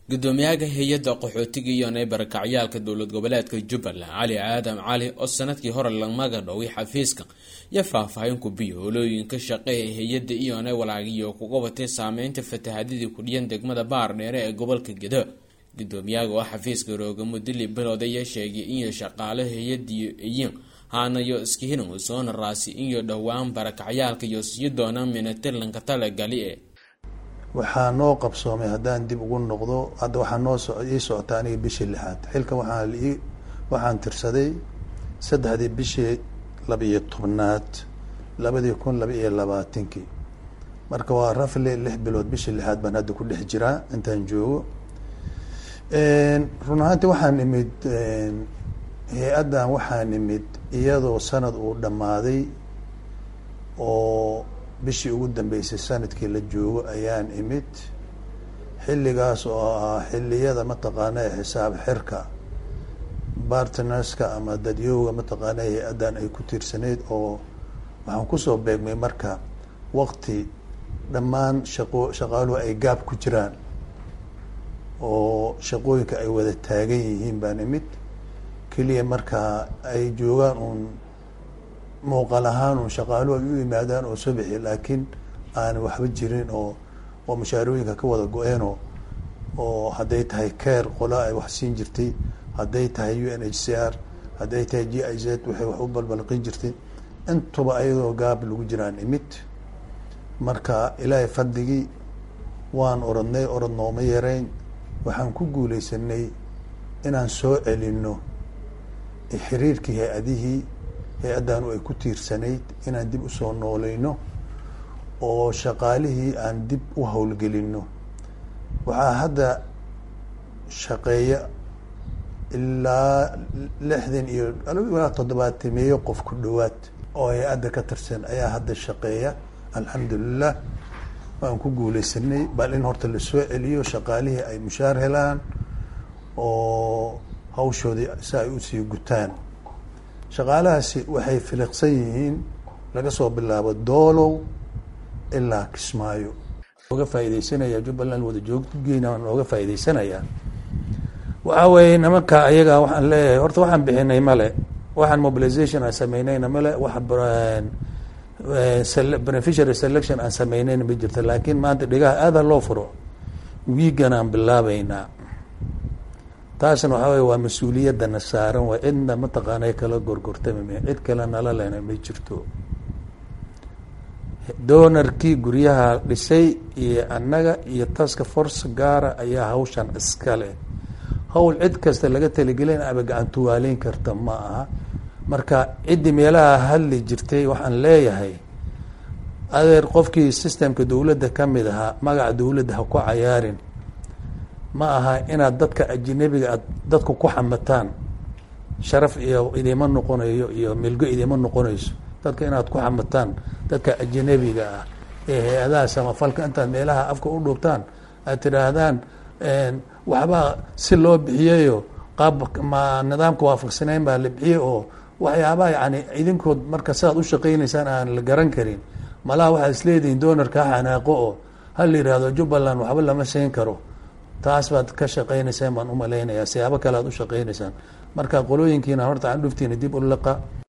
gudoomiyaha hay-adda qaxootiga iyo neybarakacyaalka dowlad goboleedka jubbaland cali aadan cali oo sanadkii hore lamaga dhoway xafiiska iyo faahfaahin kubiyo holooyinka shaqeeya hay-adda iyone walaagiyo kuga watay saameynta fatahadidii kudhiyan degmada baar dheere ee gobolka gedo gudoomiyaha oo xafiiska roogamo dili bilowd ayaa sheegay inyo shaqaale hay-adiyo iyo haanayo iskihinan soona raasi iyo dhowaan barakacyaalka iyo sii doonaan minatilanka talagali e waxaa noo qabsoomay haddaan dib ugu noqdo hadda waxaa noo so ii socota aniga bishii lixaad xilka waxaa ii waxaan tirsaday saddexdii bishii laba-iyo tobnaad labadii kun laba iyo labaatankii marka waa rafle lix bilood bishii lixaad baan hadda ku dhex jiraa intaan joogo run ahaantii waxaan imid hay-addan waxaan imid iyadoo sanad uu dhammaaday oo bishii ugu dambeysay sanadkii la joogo ayaan imid xilligaas oo ah xilliyada mataqaana xisaab xirka bartnerska ama dadyooga mataqaana hay-addan ay ku tiirsaneyd oo waxaan kusoo beegmay marka waqti dhammaan shaqo shaqaaluhu ay gaab ku jiraan oo shaqooyinka ay wada taagan yihiin baan imid keliya markaa ay joogaan uun muuqal ahaan uun shaqaaluhu ay u yimaadaan oo subixi laakiin aan waxba jirin oo oo mushaarooyinka ka wada go-eenoo oo hadday tahay care qola ay wax siin jirtay hadday tahay u n h c r hadday tahay g i z waxay wax u balbalqin jirtay intuba ayadoo gaab lagu jiraan imid marka ilaahay fadligii waan orodnay orod nooma yareyn waxaan ku guuleysanay inaan soo celino xiriirkii hay-adihii hay-addaanu ay ku tiirsanayd inaan dib usoo nooleyno oo shaqaalihii aan dib u howlgelino waxaa hadda shaqeeya ilaa lixdan iyo ilaa toddobaatameeyo qof ku dhowaad oo hay-adda ka tirsan ayaa hadda shaqeeya alxamdulilah waan ku guuleysanay bal in horta lasoo celiyo shaqaalihii ay mushaar helaan oo hawshoodii si ay usii gutaan shaqaalahaasi waxay filiqsan yihiin laga soo bilaabo doolow ilaa kismaayo oga faaideysanaya jubbaland wada jooggeena waan ooga faa'ideysanayaa waxaa weeye nimanka ayaga waxaan leeyahay horta waxaan bixinay male waxaan mobilization aan sameynayna male wax beneficiary selection aan sameynayna ma jirto laakiin maanta dhigaha aada loo furo wiigan aan bilaabeynaa taasna waxaa wey waa mas-uuliyadana saaran waa cidna mataqaana kala gorgortami cid kale nala lena ma jirto doonarkii guryaha dhisay iyo annaga iyo taska force gaara ayaa hawshan iskale hawl cid kasta laga talagelin aba gacantuwaaleyn karta ma aha marka ciddii meelaha hadli jirtay waxaan leeyahay adeer qofkii systemka dowladda ka mid ahaa magaca dowladda ha ku cayaarin ma aha inaad dadka ajinabiga aad dadku ku xamataan sharaf iyo idima noqonayo iyo milgo idima noqonayso dadka inaad ku xamataan dadka ajanabiga ah ee hay-adaha samafalka intaad meelaha afka u dhuubtaan aad tidhaahdaan waxbaa si loo bixiyayo qaab ma nidaamka waafaqsanayn baa la bixiyey oo waxyaabaha yani idinkood marka sidaad u shaqeynaysaan aan la garan karin malaha waxaad isleedihiin doonarka ha xanaaqo oo ha la yihahdo jubbaland waxba lama siin karo taas baad ka shaqeynaysaan baan umalaynayaa siyaabo kale aad u shaqeynaysaan marka qolooyinkiina horta candhuftiina dib u liqa